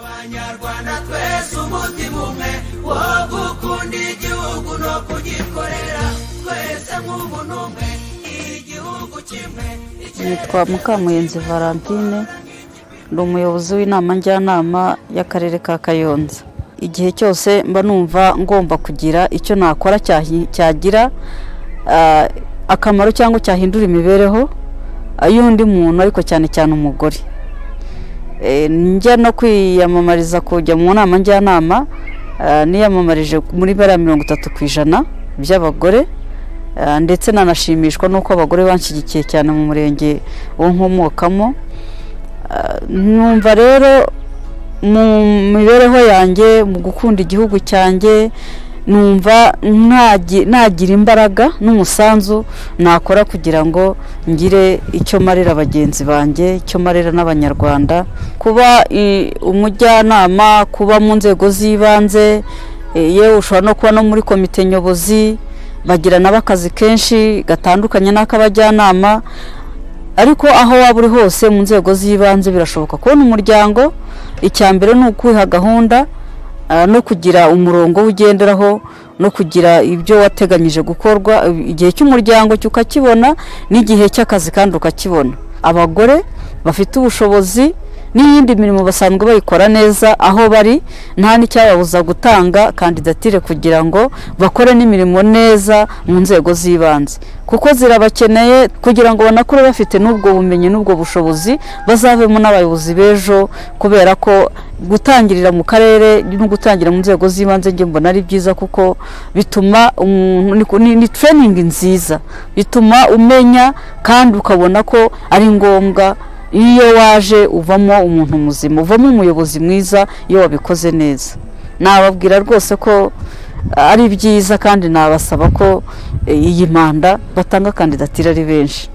banyarwanda twese umutima umwe wo gukunda igihugu no kugikorera twese nk'umuntu umwe igihugu kimwe nitwa mukamuyenzi valentine ni umuyobozi w'inama njyanama y'akarere ka kayonza igihe cyose mba numva ngomba kugira icyo nakora cyahi- cyagira ah, akamaro cyangwa cyahindura imibereho ah, y'undi muntu ariko cyane cyane umugore Eh, njya no kwiyamamariza kujya mu nama njyanama ah, niyamamarije muri bariya mirongo itatu ku ijana by'abagore Ah, ndetse nanashimishwa n'uko abagore banshyigikiye cyane mu murenge wo nkomokamo Ah, numva rero mu mibereho yanjye mu gukunda igihugu cyanjye numva nagi- nagira imbaraga n'umusanzu nakora kugira ngo ngire icyo marira bagenzi banjye icyo marira n'abanyarwanda kuba i, umujyanama kuba mu nzego z'ibanze eh, yewe ushobora no kuba no muri komite nyobozi bagira nabo akazi kenshi gatandukanye n'ak'abajyanama ariko aho waba uri hose mu nzego z'ibanze birashoboka kubona umuryango icya mbere ni ukuwiha gahunda ah, no kugira umurongo ugenderaho no kugira ibyo wateganyije gukorwa igihe cy'umuryango cyo ukakibona n'igihe cy'akazi kandi ukakibona abagore bafite ubushobozi n'iyindi mirimo basanzwe bayikora neza aho bari nta n'icyababuza gutanga kandidatire kugira ngo bakore n'imirimo neza mu nzego z'ibanze kuko zirabakeneye kugira ngo banakure bafite n'ubwo bumenyi n'ubwo bushobozi bazavemo n'abayobozi b'ejo kubera ko gutangirira mu karere no gutangirira mu nzego z'ibanze njye mbona ari byiza kuko bituma umuntu ni- ni- ni tereyiningi nziza bituma umenya kandi ukabona ko ari ngombwa iyo waje uvamo umuntu muzima uvamo umuyobozi mwiza iyo wabikoze neza nababwira rwose ko ari byiza kandi nabasaba ko eh, iyi manda batanga kandidatire ari benshi